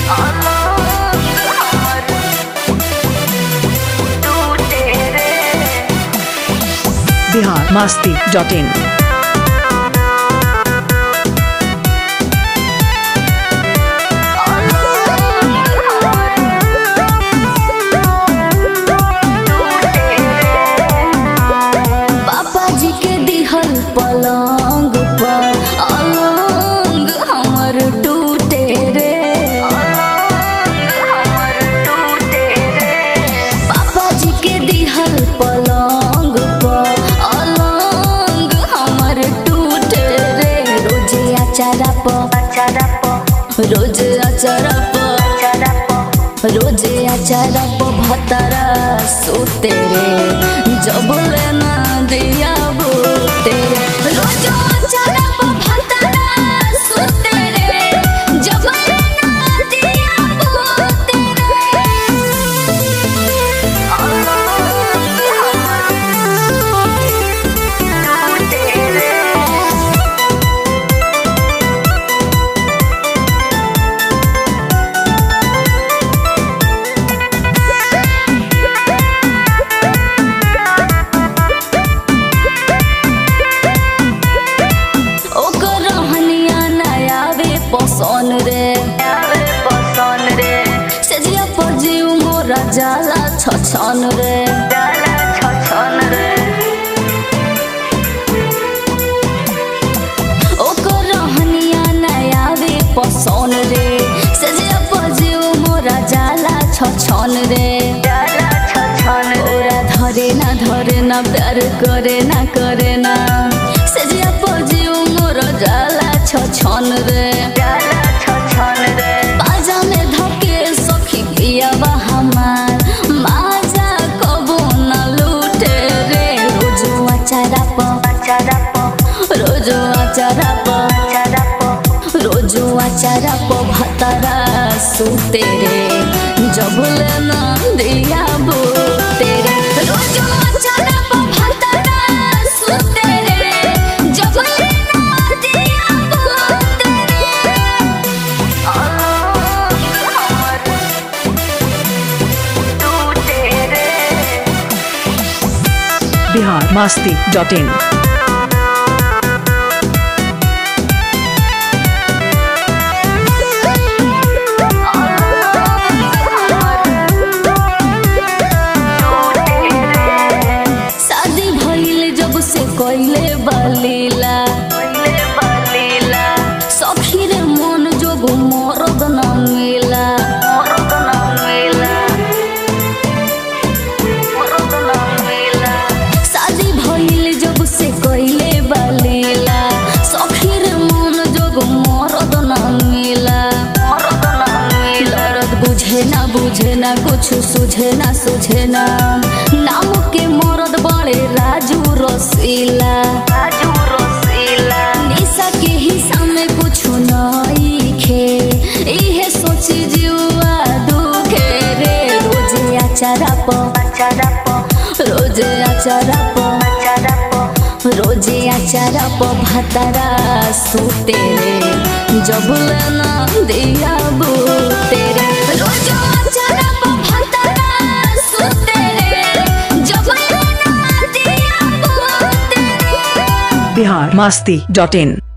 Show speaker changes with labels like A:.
A: Bihar Masti dot in
B: पापा जी के दिहल पलंग पर अलंग हमर टूटे रे पापा जी के दिहल पलंग पर अलंग हमर टूटे रे रोज अचारा प रोज अचारा प रोज अचारा प भतरा सोते रे जब लेना दिया बोते रे रोज अचारा प भतरा सोते रे जब लेना दिया बोते रे ओकर रहनिया नया वे पसन रे पसन रे सेजिया पर जीव मोरा जाला छछन रे जाला छछन रे ओकर रहनिया नया वे पसन रे सेजिया पर जीव मोरा जाला छछन रे जाला छछन ओरा धरे ना धरे ना प्यार करे ना करे ना सेजिया पर जीव मोरा जाला छछन रे जाला छछन रे बाजा में धके सखी पिया बा हमार माजा कबो न लूटे रे रोजो अचारा प अचारा प रोजो अचारा प अचारा प रोजो अचारा प भतरा सुते रे जब लेना दिया बोते रे रोजो अचारा प भतरा सुते रे जब लेना दिया बोते रे
A: बिहार मस्ती डॉट इन
B: शादी भइल जब से कइले बलीला सखी रे मन जोग मरद न मिला शादी भइल जब से कइले बलीला सखी रे मन जोग मरद न मिला लड़त बुझे ना बुझे ना कुछ सुझे ना सुझे ना नाम के मरद बड़े राजू रसीला राजू रसीला निशा के हिस्सा में कुछ नहीं खे इहे सोची जुआ दुखे रे रोजे अचारा प अचारा प रोजे अचारा प अचारा प रोजे अचारा प भतरा सुते रे जब लेना दिया बोते रे रोजो अचारा प भतरा सुते रे जब लेना दिया बोते रे
A: बिहार मस्ती डॉट इन